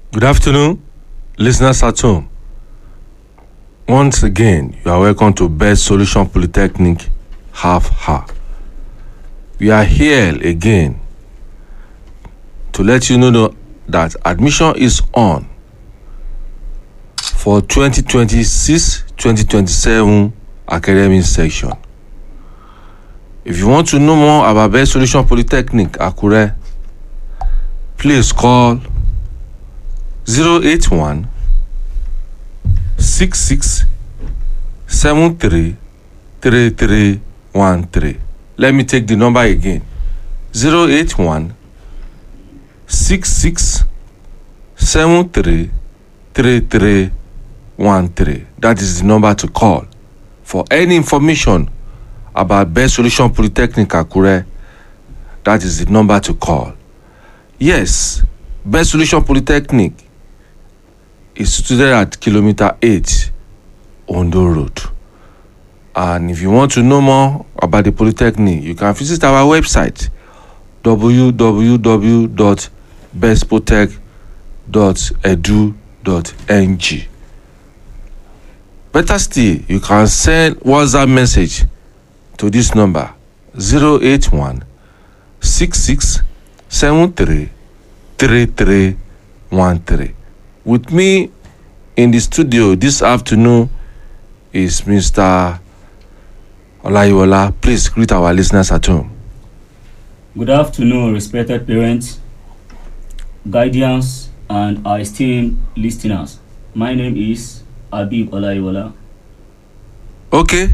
Good afternoon, listeners at home. Once again, you are welcome to Best Solution Polytechnic Half Ha. We are here again to let you know that admission is on for 2026-2027 academic section. If you want to know more about Best Solution Polytechnic Akure, please call 081 66 73 3313. Let me take the number again 081 66 73 3313. That is the number to call for any information about Best Solution Polytechnic Akure. That is the number to call. Yes, Best Solution Polytechnic is situated at kilometer 8 Ondo Road. And if you want to know more about the Polytechnic, you can visit our website www.bestpotech.edu.ng. Better still, you can send WhatsApp message to this number 081 66 73 3313. With me in the studio this afternoon is Mr. Olayiwola. Please greet our listeners at home. Good afternoon, respected parents, guardians, and our esteemed listeners. My name is Abib Olaiwola. Okay.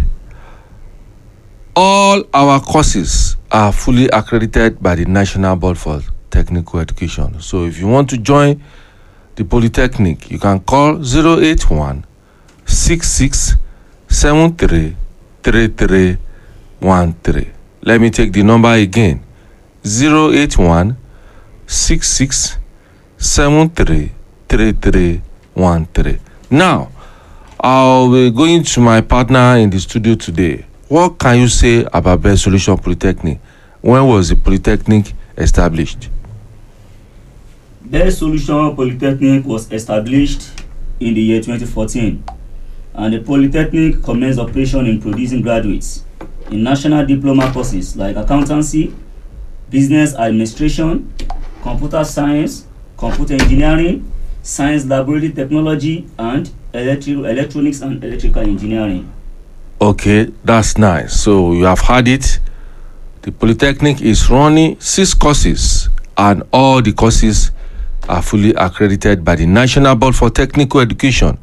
All our courses are fully accredited by the National Board for Technical Education. So if you want to join the Polytechnic, you can call 081 66 73 3313. Let me take the number again 081 66 73 3313. Now, I'll be going to my partner in the studio today. What can you say about Best Solution Polytechnic? When was the Polytechnic established? Best Solution Polytechnic was established in the year 2014, and the Polytechnic commenced operation in producing graduates in national diploma courses like accountancy, business administration, computer science, computer engineering, science laboratory technology, and electri- electronics and electrical engineering. Okay, that's nice. So you have had it. The Polytechnic is running six courses, and all the courses are fully accredited by the National Board for Technical Education.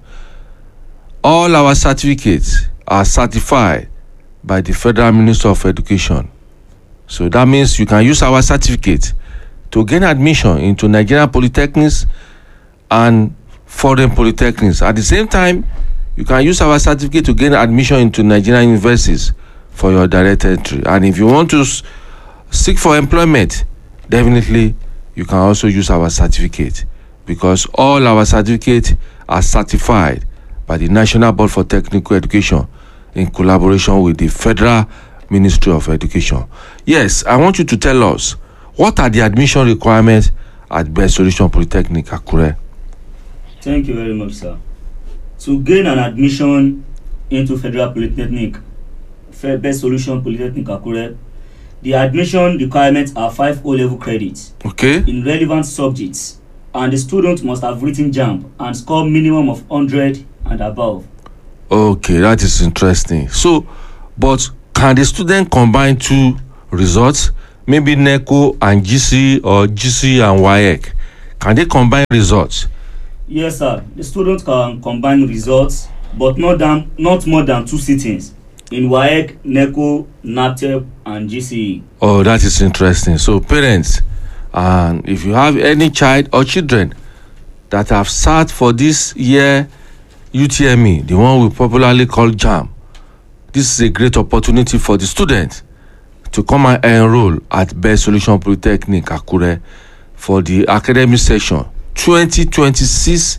All our certificates are certified by the Federal Minister of Education. So that means you can use our certificate to gain admission into Nigerian polytechnics and foreign polytechnics. At the same time, you can use our certificate to gain admission into Nigerian universities for your direct entry. And if you want to s- seek for employment, definitely you can also use our certificate because all our certificates are certified by the National Board for Technical Education in collaboration with the Federal Ministry of Education. Yes, I want you to tell us what are the admission requirements at Best Solution Polytechnic Akure? Thank you very much, sir. To gain an admission into Federal Polytechnic, Fe- Best Solution Polytechnic Akure, the admission requirements are five O-level credits Okay? in relevant subjects, and the student must have written JAMB and score minimum of 100 and above. Okay, that is interesting. So, but can the student combine two results? Maybe NECO and GC or GC and WAEC. Can they combine results? Yes, sir. The student can combine results, but not than not more than two sittings in WAEC, NECO, NATEP, and GCE. Oh, that is interesting. So, parents, and if you have any child or children that have sat for this year UTME, the one we popularly call JAM, this is a great opportunity for the student to come and enroll at Best Solution Polytechnic Akure for the academic session 2026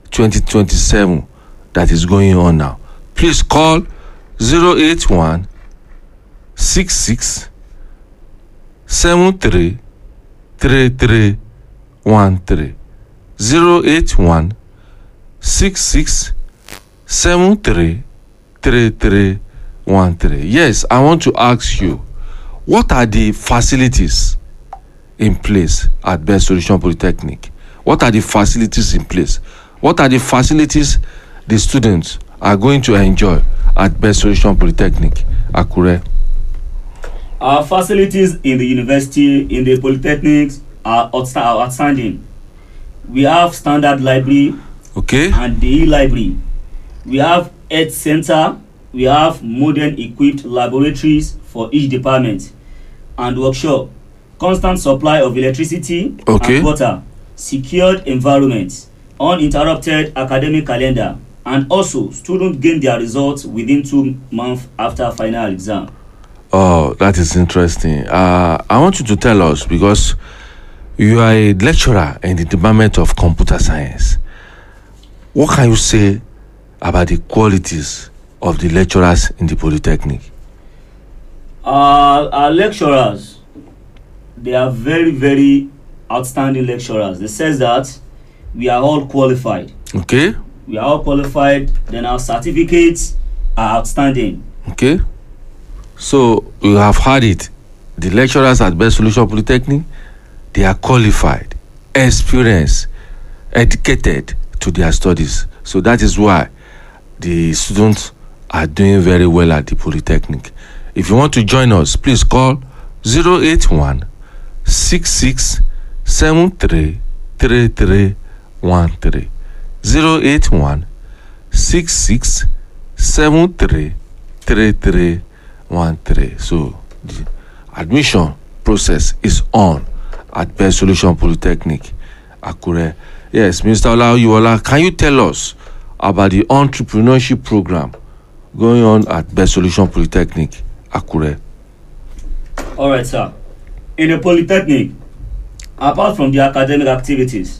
2027 that is going on now. Please call 081 66 73 3313. zero eight one six six seven three three three one three yes i want to ask you what are the facilities in place at best solution polytechnic what are the facilities in place what are the facilities the students are going to enjoy at best solution polytechnic akure. Our facilities in the university, in the polytechnics, are outsta- are outstanding. We have standard library okay and the e-library. We have health center. We have modern equipped laboratories for each department and workshop. Constant supply of electricity Okay. and water. Secured environment. Uninterrupted academic calendar. And also, students gain their results within two months after final exam. oh that is interesting uh, i want you to tell us because you are a lecturer in the department of computer science what can you say about the qualities of the lecturers in the polytechnic our our lecturers they are very very outstanding lecturers they says that we are all qualified okay we are all qualified then our certificates are outstanding okay so you have heard it the lecturers at best solution polytechnic they are qualified experienced educated to their studies so that is why the students are doing very well at the polytechnic if you want to join us please call 081 66 73 3313 081 66 73 3313 so the admission process is on at best solution polytechnic akure yes mr olaoyiwola can you tell us about the entrepreneurship program going on at best solution polytechnic akure all right sir in the polytechnic apart from the academic activities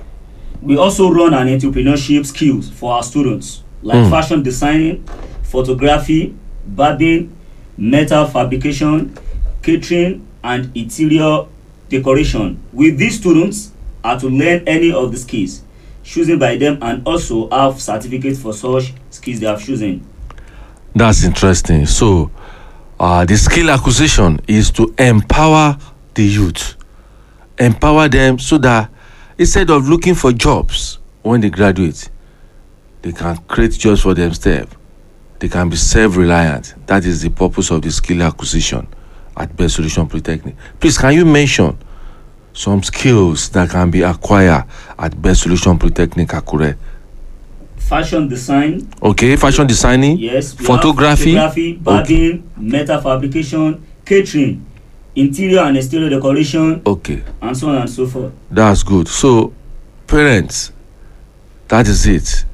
we also run an entrepreneurship skills for our students like Mm. fashion designing photography barbing metal fabrication catering and interior decoration with these students are to learn any of the skills chosen by them and also have certificate for such skills they have chosen that's interesting so uh, the skill acquisition is to empower the youth empower them so that instead of looking for jobs when they graduate they can create jobs for themselves they can be self-reliant that is the purpose of the skill acquisition at best solution polytechnic please can you mention some skills that can be acquired at best solution polytechnic akure fashion design okay fashion designing yes we Photography? have photography barbing metal fabrication catering interior and exterior decoration okay and so on and so forth That's good. So, parents, that is it.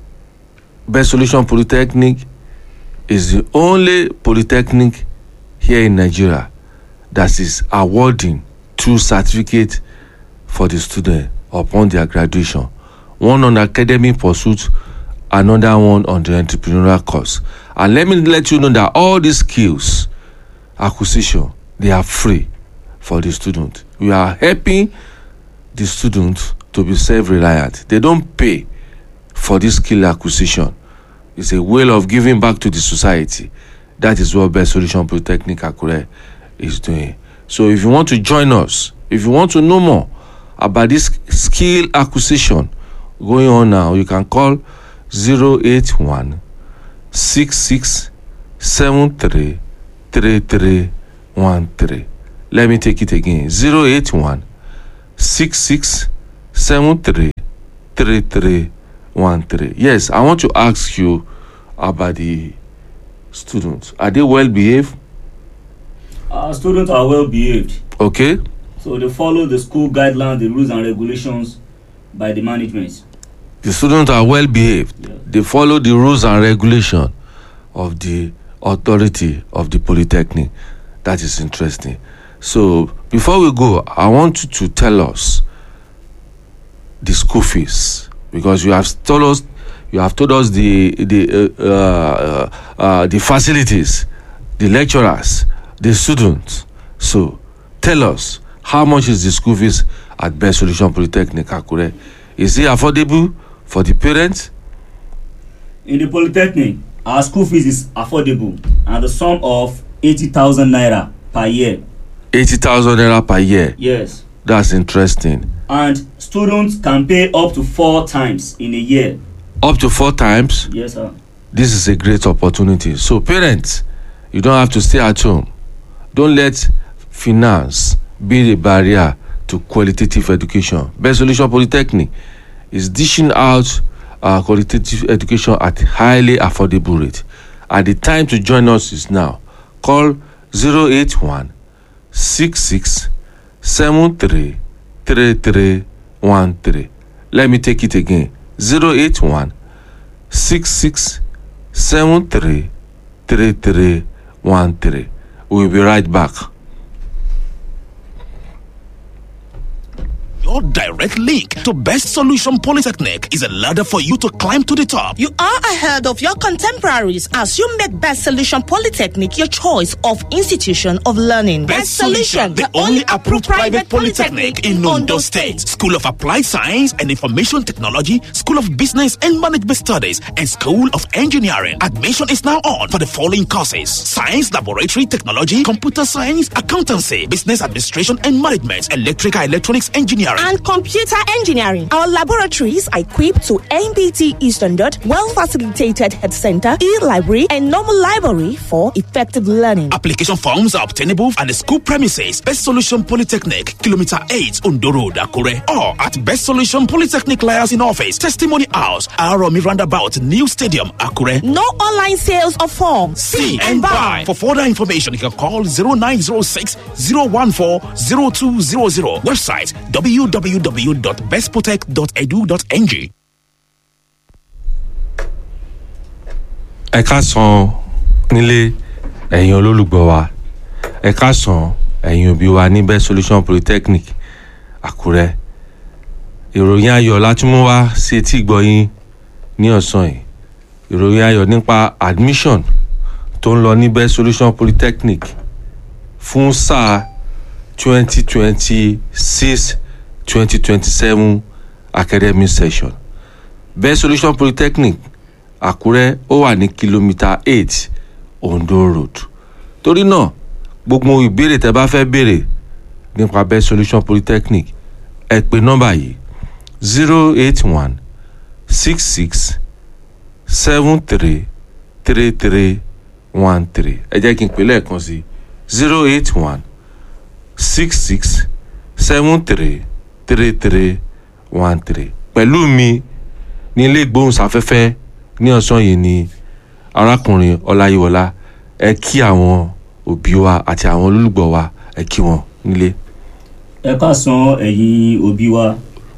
Best Solution Polytechnic is the only polytechnic here in Nigeria that is awarding two certificates for the student upon their graduation. One on academic pursuit, another one on the entrepreneurial course. And let me let you know that all these skills acquisition they are free for the student. We are helping the students to be self-reliant they don't pay for this skill acquisition it's a way of giving back to the society that is what best solution polytechnic akure is doing so if you want to join us if you want to know more about this skill acquisition going on now you can call 081 66 73 3313 let me take it again 081 66 73 3313 yes i want to ask you about the students are they well behaved our students are well behaved okay so they follow the school guidelines the rules and regulations by the management the students are well behaved Yeah. they follow the rules and regulation of the authority of the polytechnic that is interesting so before we go i want you to tell us the school fees because you have told us you have told us the the uh, uh, uh, the facilities the lecturers the students so tell us how much is the school fees at best solution polytechnic akure is it affordable for the parents In the polytechnic, our school fees is affordable and the sum of eighty thousand naira per year. eighty thousand naira per year Yes. that's interesting And students can pay up to four times in a year. up to four times Yes, sir. this is a great opportunity so parents you don't have to stay at home don't let finance be a barrier to qualitative education best solution polytechnic is dishing out uh, qualitative education at highly affordable rate and the time to join us is now call 081 66 73 3313 let me take it again 081 66 73 3313 we'll be right back. Your direct link to Best Solution Polytechnic is a ladder for you to climb to the top. You are ahead of your contemporaries as you make Best Solution Polytechnic your choice of institution of learning. Best Solution, the only approved private polytechnic in Ondo State. School of Applied Science and Information Technology, School of Business and Management Studies, and School of Engineering. Admission is now on for the following courses: Science Laboratory Technology, Computer Science, Accountancy, Business Administration and Management, Electrical Electronics Engineering. and computer engineering. Our laboratories are equipped to NBT E standard, well facilitated head center, e-library, and normal library for effective learning. Application forms are obtainable at the school premises, Best Solution Polytechnic, Kilometer 8, Ondo Road, Akure, or at Best Solution Polytechnic Liaison Office, Testimony House, Aromi Roundabout, New Stadium, Akure. No online sales of forms. See and buy. For further information, you can call 0906 014 0200. Website www.bestprotect.edu.ng. ẹ káàsán nílé ẹ̀yin olólùgbọ́ wa ẹ káàsán ẹ̀yin òbí wa ní best solution polytechnic àkúrẹ́ ìròyìn ayọ̀ látúmú wá sí etí ìgbọ́yín ní ọ̀sán yìí ìròyìn ayọ̀ nípa admission tó ń lọ ní best solution polytechnic fún sáà twenty twenty six twenty twenty seven academic session best solution polytechnic àkúrẹ́ ó wà ní kìlómítà eight ondo road torí náà gbogbo ìbéèrè tẹ́ bá fẹ́ béèrè nípa best solution polytechnic ẹ pè nọ́mbà yìí zero eight one six six seven three three three one three ẹ jẹ́ kí n pè lẹ́ẹ̀kan sí zero eight one six six seven three three three one three pẹ̀lú mi ní ilé ìgbóhùnsáfẹ́fẹ́ ní ọ̀sán yìí ni arákùnrin ọláyíwọlá ẹ kí àwọn òbí wa àti àwọn olólùgbọ́ wa ẹ kí wọn nílé. ẹ káàsán ẹ̀yin òbí wa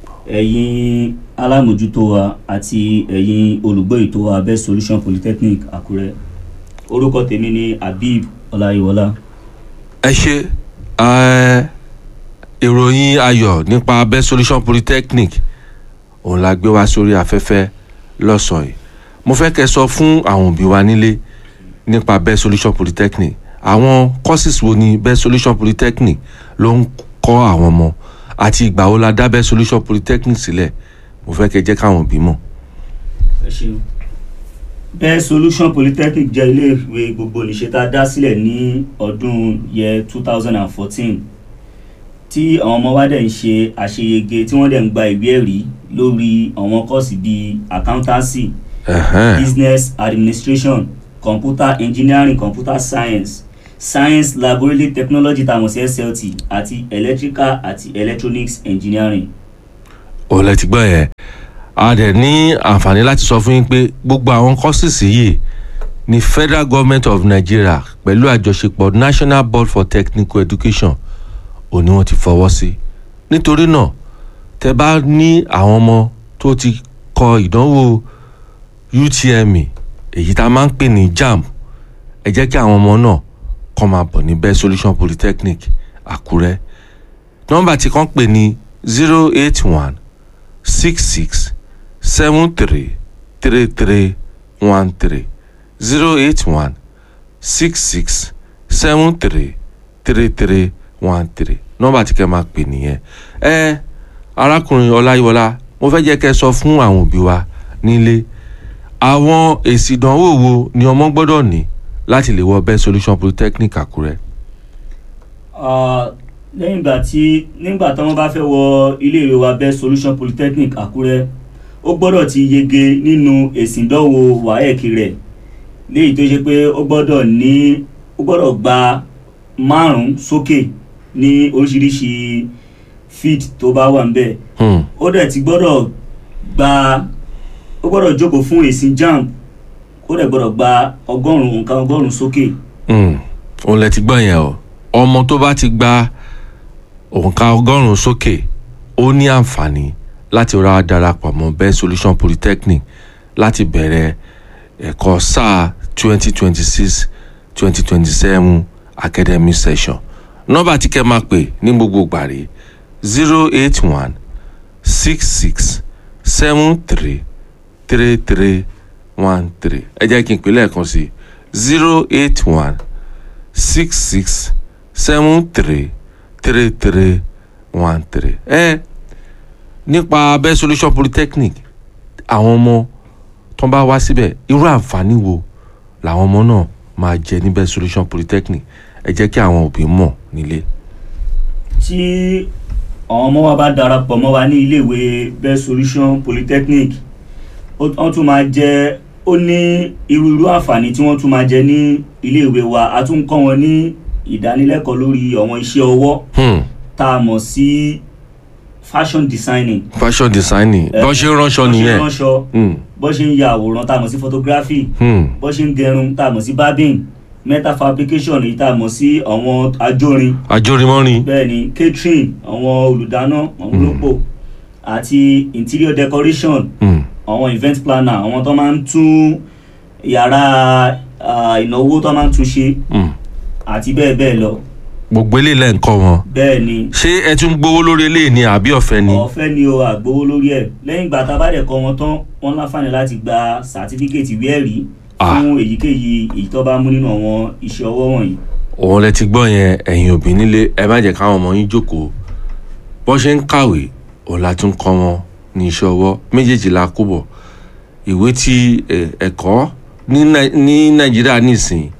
ẹ̀yin alámòjútó wa àti ẹ̀yin olùgbọ́ ètò wa best solution polytechnic àkúrẹ́ orúkọ tèmi ni habib ọláyíwọlá. ẹ ṣe ẹ, ìròyìn ayọ̀ nípa best solution polytechnic òun la gbé wá sórí afẹ́fẹ́ lọ́sàn-án yìí mo fẹ́ kẹ́ sọ fún àwọn òbí wa nílé nípa best solution polytechnic àwọn courses wo ni best solution polytechnic ló ń kọ́ àwọn ọmọ àti ìgbà wo la dá best solution polytechnic sílẹ̀ mo fẹ́ kẹ́ jẹ́ káwọn òbí mọ̀. ẹ ṣeun best solution polytechnic jẹ́ iléèwé gbogbo nìṣe tá a dá sílẹ̀ ní ọdún yẹ two thousand and fourteen tí àwọn ọmọ wa dẹ̀ ń ṣe àṣeyege tí wọ́n dẹ̀ ń gba ìwé ẹ̀rí lórí àwọn kọ́ọ̀sì bíi accountancy Ẹ̀hẹ́n. business administration computer engineering computer science science laboratory technology tá a mọ̀ sí slt àti electrical àti electronics engineering. òun lẹ ti gbọ́ yẹn a dẹ̀ ní àǹfààní láti sọ fún yín pé gbogbo àwọn kọ́sìsì yìí ni federal government of nigeria pẹ̀lú àjọṣepọ̀ national board for technical education ò ní wọ́n ti fọwọ́ sí nítorí náà tẹ bá ní àwọn ọmọ tó ti kọ ìdánwò utme èyí tá a máa ń pè ní jamb ẹ jẹ́ kí àwọn ọmọ náà kọ́ máa bọ̀ ní best solution polytechnic àkúrẹ́ nọ́mbà tí kàn pè ní zero eight one six six seven three three three one three zero eight one six six seven three three three one three nọ́mbà tí kẹ́ máa pè nìyẹn ẹ arákùnrin ọláyíwọlá mo fẹ́ jẹ́ kẹ́ ẹ sọ fún àwọn òbí wa nílé àwọn èsì ìdánwò wo ni ọmọ gbọ́dọ̀ ní láti lè wọ best solution polytechnic àkúrẹ́. Ah, lẹ́yìn ìgbà tí nígbà tí wọ́n bá fẹ́ wọ iléèwé wa best solution polytechnic àkúrẹ́ ó gbọ́dọ̀ ti yege nínú èsì ìdánwò waec rẹ̀ léyìí tó ṣe pé ó gbọ́dọ̀ ní ó gbọ́dọ̀ gba márùn-ún sókè ní oríṣiríṣi feed tó bá wà ń bẹ̀ Hmm. ó dẹ̀ ti gbọ́dọ̀ gba ó gbọ́dọ̀ jókòó fún èsì jamb ó dẹ̀ gbọ́dọ̀ gba ọgọ́rùn-ún nǹkan ọgọ́rùn-ún sókè Hmm. òun lẹ ti gbọ́ yẹn o ọmọ tó bá ti gba òǹkà ọgọ́rùn-ún sókè ó ní àǹfààní láti ra darapọ̀ mọ́ best solution polytechnic láti bẹ̀rẹ̀ ẹ̀kọ́ sáà twenty twenty six twenty twenty seven academic session nọ́mbà tí kẹ́ máa pè ní gbogbo gbàrí zero eight one six six seven three three three one three ẹ jẹ́ kí n pè lẹ́ẹ̀kan sí zero eight one six six seven three three three one three. ẹ nípa best solution polytechnic àwọn ọmọ tó ń bá wá síbẹ̀ irú àǹfààní wo làwọn ọmọ náà máa jẹ ní best solution polytechnic ẹ jẹ́ kí àwọn òbí mọ̀ nílé. tí àwọn ọmọ wa bá darapọ̀ mọ́ wa ní iléèwé best solution polytechnic ó- wọ́n tún máa jẹ ó ní irú irú àǹfààní tí wọ́n tún máa jẹ ní iléèwé wa a tún ń kọ́ wọn ní ìdánilẹ́kọ̀ọ́ lórí àwọn iṣẹ́ ọwọ́ Hmm. tá a mọ̀ sí fashion designing. fashion designing bọ́n ṣe ń ránṣọ bọ́n ṣe ń nìyẹn. ránṣọ Hmm. bọ́n ṣe ń ya àwòrán tá a mọ̀ sí photography Hmm. bọ́n ṣe ń gẹrun tá a mọ̀ sí barbing metal fabrication èyí tá a mọ̀ sí àwọn ajórin àjòrìmọ́rin. bẹ́ẹ̀ ni catering àwọn olùdáná àwọn olópò àti interior decoration Hmm. àwọn event planner àwọn tó máa ń tún yàrá ah, ìnáwó tó máa ń tún ṣe Hmm. àti bẹ́ẹ̀ bẹ́ẹ̀ lọ gbogbo eléyìí lẹ́ ń kọ́ wọn. bẹ́ẹ̀ ni ṣé ẹ tún gbowó lórí eléyìí ni àbí ọ̀fẹ́ ni. ọ̀fẹ́ ni o àgbowó lórí ẹ̀ lẹ́yìn ìgbà tá a bá dẹ̀ kọ́ wọn tán wọ́n láǹfààní láti gba sàtífíkẹ́tì ìwé ẹ̀rí Ah. fún èyíkéyìí èyí tó bá mú nínú àwọn iṣẹ́ ọwọ́ wọ̀nyí. òun lẹ ti gbọ́ yẹn ẹ̀yin òbí nílé ẹ má jẹ́ káwọn ọmọ yín jókòó bọ́ ṣe ń kàwé òun la tún kọ́ wọn ní iṣẹ́ ọwọ́ méjèèjì la kó bọ̀ ìwé tí ẹ, ẹ̀kọ́ ní Nai- ní nàìjíríà nísìn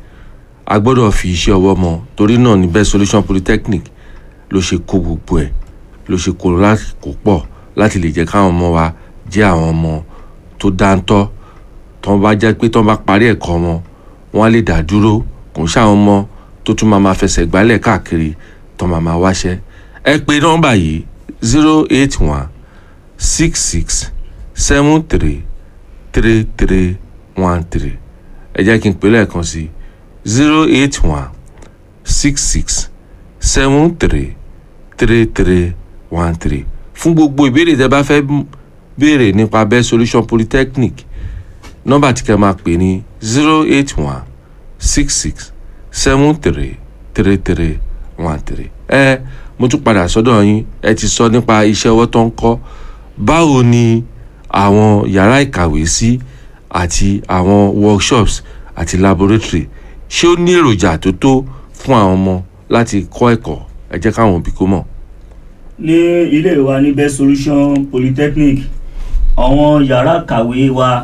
a gbọ́dọ̀ fi iṣẹ́ ọwọ́ mọ́ torí náà ní best solution polytechnic ló ṣe kó gbogbo ẹ̀ ló ṣe kó láti kó pọ̀ láti lè jẹ́ káwọn ọmọ wa jẹ́ àwọn ọmọ tó dáńtọ́ tó bá jẹ́ pé tó bá parí ẹ̀kọ́ wọn wọ́n á lè dá dúró kò ń ṣàwọn ọmọ tó tún máa ma fẹsẹ̀ gbálẹ̀ káàkiri tó máa ma wáṣẹ́ ẹ pè nọ́mbà yìí zero eight one six six seven three three three one three ẹ jẹ́ kí n pè lẹ́ẹ̀kan sí zero eight one six six seven three three three one three fún gbogbo ìbéèrè tẹ́ bá fẹ́ m- béèrè nípa best solution polytechnic nọ́mbà tí kẹ́ máa pè ní zero eight one six six seven three three three one three. ẹ mo tún padà sọ́dọ̀ yín ẹ ti sọ nípa iṣẹ́ ọwọ́ tó ń kọ́ báwo ni àwọn yàrá ìkàwé sí àti àwọn workshops àti laboratory ṣé ó ní èròjà tó tó fún àwọn ọmọ láti kọ́ ẹ̀kọ́ ẹ jẹ́ káwọn òbí kó mọ̀. ní ilé wa ní best solution polytechnic àwọn yàrá kàwé wa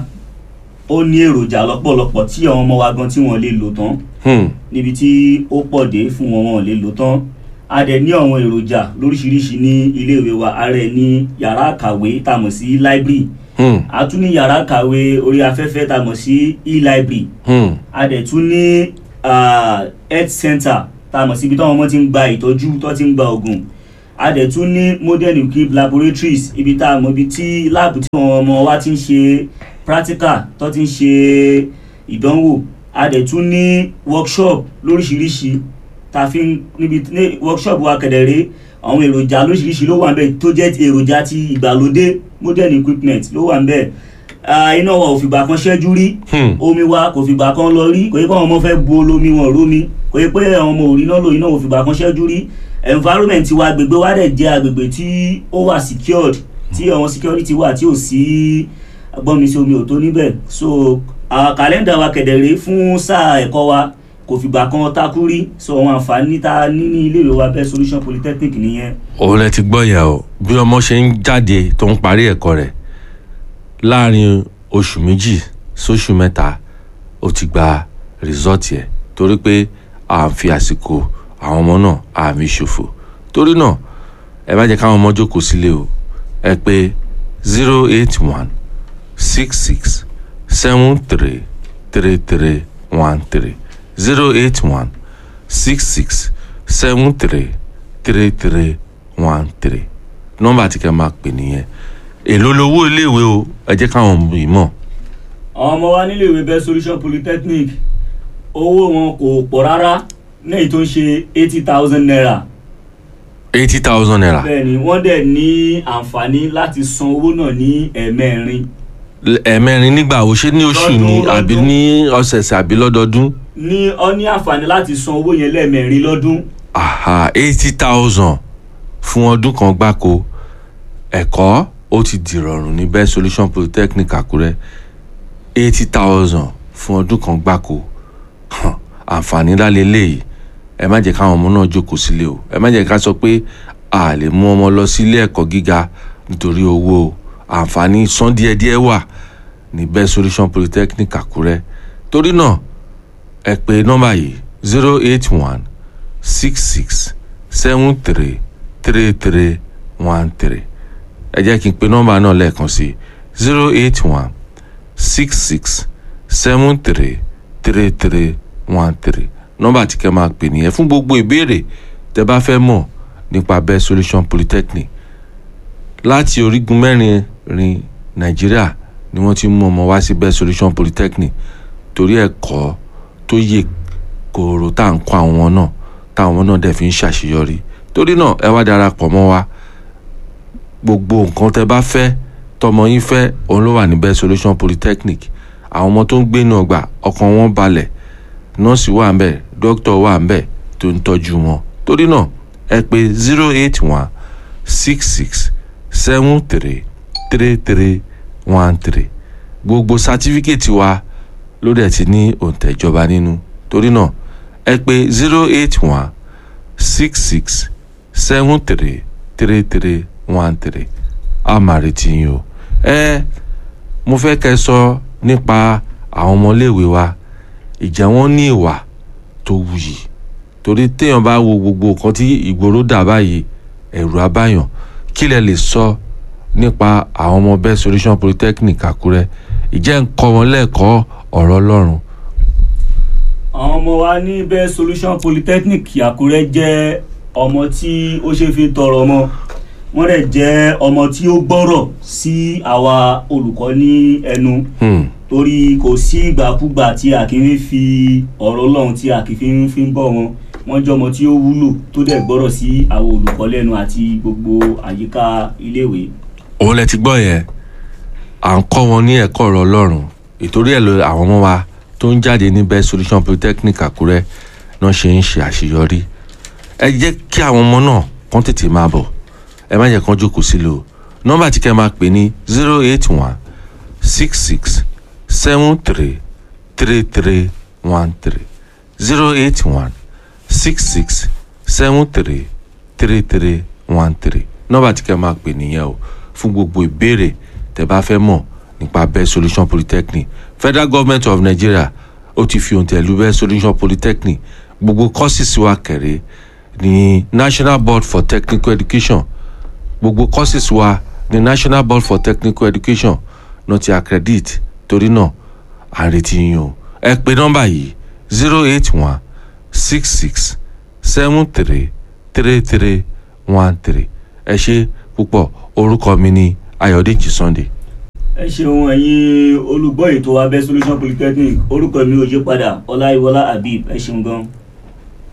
ó ní èròjà lọ́pọ̀lọpọ̀ tí àwọn ọmọ wa gan tí wọ́n lè lò tán Hmm. níbi tí ó pọ̀ dé fún wọn wọn ò lè lò tán a dẹ̀ ní àwọn èròjà lóríṣiríṣi ní iléèwé wa a rẹ̀ ní yàrá kàwé tá a mọ̀ sí library Hmm. a tún ní yàrá kàwé orí afẹ́fẹ́ tá a mọ̀ sí e-library Hmm. a dẹ̀ tún ní ah, health center tá a mọ̀ síbi táwọn ọmọ ti ń gba ìtọ́jú tó ti ń gba oògùn a dẹ̀ tún ní modern equipped laboratories ibi tá a mọ̀ ibi tí láàbù tí àwọn ọmọ wa ti ń ṣe practical tó ti ń ṣe ìdánwò a dẹ̀ tún ní workshop lóríṣiríṣi tá a fi ń níbi ní workshop wa kẹ̀dẹ̀rẹ́ àwọn èròjà lóríṣiríṣi ló wà ń bẹ̀ tó jẹ́ èròjà ti ìgbàlódé modern equipment ló wà ń bẹ̀ Ah, iná wa ò fìgbà kan ṣẹ́jú rí Hmm. omi wa kò fìgbà kan lọ rí kò yẹ kó àwọn ọmọ fẹ́ bu olómi wọn rómi kò yẹ pé àwọn ọmọ òrí náà lò iná ò fìgbà kan ṣẹ́jú rí environment wa agbègbè wa dẹ̀ jẹ́ agbègbè tí ó wà secured tí àwọn security wà tí ò sí gbọ́nmi sí omi ò tó níbẹ̀ so àwọn kàlẹ́ndà wa kẹ̀dẹ̀rẹ́ fún sáà ẹ̀kọ́ wa kò fìgbà kan takú rí sọ àwọn àǹfààní tá a ní ní iléèwé wa best solution polytechnic nìyẹn òun lẹ ti gbọ́ yẹn o bí ọmọ ṣe ń jáde tó ń parí ẹ̀kọ́ rẹ̀ láàrin oṣù méjì sóṣù mẹ́ta ó ti gba rìsọ́ọ̀tì ẹ̀ torí pé à ń fi àsìkò àwọn ọmọ náà à ń fi ṣòfò torí náà ẹ má jẹ́ káwọn ọmọ jókòó sílé o ẹ pé zero eight one six six seven three three three one three zero eight one six six seven three three three one three nọ́mbà tí kẹ́ máa pè nìyẹn èló lowó iléèwé o ẹ jẹ́ káwọn ọmọ yìí mọ̀ àwọn ọmọ wa nílé ìwé best solution polytechnic owó wọn kò pọ̀ rárá ní èyí tó ń ṣe eighty thousand naira eighty thousand naira bẹ́ẹ̀ ni wọ́n dẹ̀ ní àǹfààní láti san owó náà ní ẹ̀ẹ̀mẹrin ẹ̀ẹ̀mẹrin nígbà wo ṣé ní oṣù ni Lọ́dún, àbí lọ́dún. ní ọ̀sẹ̀ẹ̀sẹ̀ àbí lọ́dọọdún ní ọ ní àǹfààní láti san owó yẹn lẹ́ẹ̀mẹrin lọ́dún aha eighty thousand fún ọdún kan gbáko ẹ̀kọ́ ó ti dìrọ̀rùn ní best solution polytechnic àkúrẹ́ eighty thousand fún ọdún kan gbáko Hàn, àǹfààní ńlá leléyìí ẹ má jẹ́ káwọn ọmọ náà jókòó sílé o ẹ má jẹ́ ká sọ pé a lè mú ọmọ lọ sílé ẹ̀kọ́ gíga nítorí owó o àǹfààní san díẹ̀díẹ̀ wà ní best solution polytechnic àkúrẹ́ torí náà ẹ pè nọ́mbà yìí zero eight one six six seven three three three one three ẹ jẹ́ kí n pe nọ́mbà náà lẹ́ẹ̀kan sí zero eight one six six seven three three three one three nọ́mbà tí kẹ́ máa pè nìyẹn fún gbogbo ìbéèrè tẹ́ bá fẹ́ mọ̀ nípa best solution polytechnic láti orígun mẹ́rin rin nàìjíríà ni wọ́n ti mú ọmọ wá sí best solution polytechnic torí ẹ̀kọ́ tó yè kòòrò tá à ń kọ́ àwọn náà táwọn náà dẹ̀ fi ń ṣàṣeyọrí torí náà ẹ wá darapọ̀ mọ́ wa gbogbo nǹkan tẹ́ bá fẹ́ tọmọ yín fẹ́ òun ló wà ní best solution polytechnic àwọn ọmọ tó ń gbé inú ọgbà ọkàn wọn balẹ̀ nọ́ọ̀sì wà ń bẹ̀ dókítà wà ń bẹ̀ tó ń tọ́jú wọn torí náà ẹ pè zero eight one six six seven three three three one three gbogbo sátífíkẹ̀tì wa ló dẹ̀ ti ní òǹtẹ̀ ìjọba nínú torí náà ẹ pè zero eight one six six seven three three three one three a máa retí yín o ẹ mo fẹ́ kẹ́ ẹ sọ nípa àwọn ọmọléèwé wa ìjà wọn ní ìwà tó wuyì torí téèyàn bá wo gbogbo nǹkan tí ìgboro dà báyìí ẹ̀rù abáyàn kí lẹ lè sọ nípa àwọn ọmọ best solution polytechnic àkúrẹ́ ìjẹ́ ń kọ́ wọn lẹ́ẹ̀kọ́ ọ̀rọ̀ ọlọ́run àwọn ọmọ wa ní best solution polytechnic àkúrẹ́ jẹ́ ọmọ tí ó ṣe fi tọrọ ọmọ wọ́n dẹ̀ jẹ́ ọmọ tí ó gbọ́rọ̀ sí àwa olùkọ́ ní ẹnu Hmm. torí kò sí ìgbàkúgbà tí a kì í fi ọ̀rọ̀ ọlọ́run tí a kì í fi ń fi ń bọ̀ wọn wọ́n jẹ́ ọmọ tí ó wúlò tó dẹ̀ gbọ́rọ̀ sí àwọn olùkọ́ lẹ́nu àti gbogbo àyíká iléèwé. òun lẹ ti gbọ́ yẹn à ń kọ́ wọn ní ẹ̀kọ́ ọ̀rọ̀ ọlọ́run ìtorí ẹ̀ ló àwọn ọmọ wa tó ń jáde ní best solution polytechnic àkúrẹ́ náà ṣe ń ṣe àṣeyọrí ẹ jẹ́ kí àwọn ọmọ náà kán tètè máa bọ̀ ẹ má jẹ́ kán jókòó sílẹ̀ o nọ́mbà tí kẹ́ máa pè ní zero eight one six six seven three three three one three zero eight one six six seven three three three one three nọ́mbà tí kẹ́ máa pè nìyẹn o fún gbogbo ìbéèrè tẹ́ bá fẹ́ mọ̀ nípa best solution polytechnic federal government of nigeria ó ti fi òǹtẹ̀ lu best solution polytechnic gbogbo courses wa kẹ̀rẹ́ ní national board for technical education gbogbo courses wa ní national board for technical education náà ti accredit torí náà à ń retí yín o ẹ pè nọ́mbà yìí zero eight one six six seven three three three one three ẹ ṣe púpọ̀ orúkọ mi ni ayọ̀dèjì sunday. ẹ ṣeun ẹ̀yin olùgbọ́ ètò abẹ́ solution polytechnic orúkọ mi ò yí padà ọláyíwọlá habib ẹ ṣeun gan.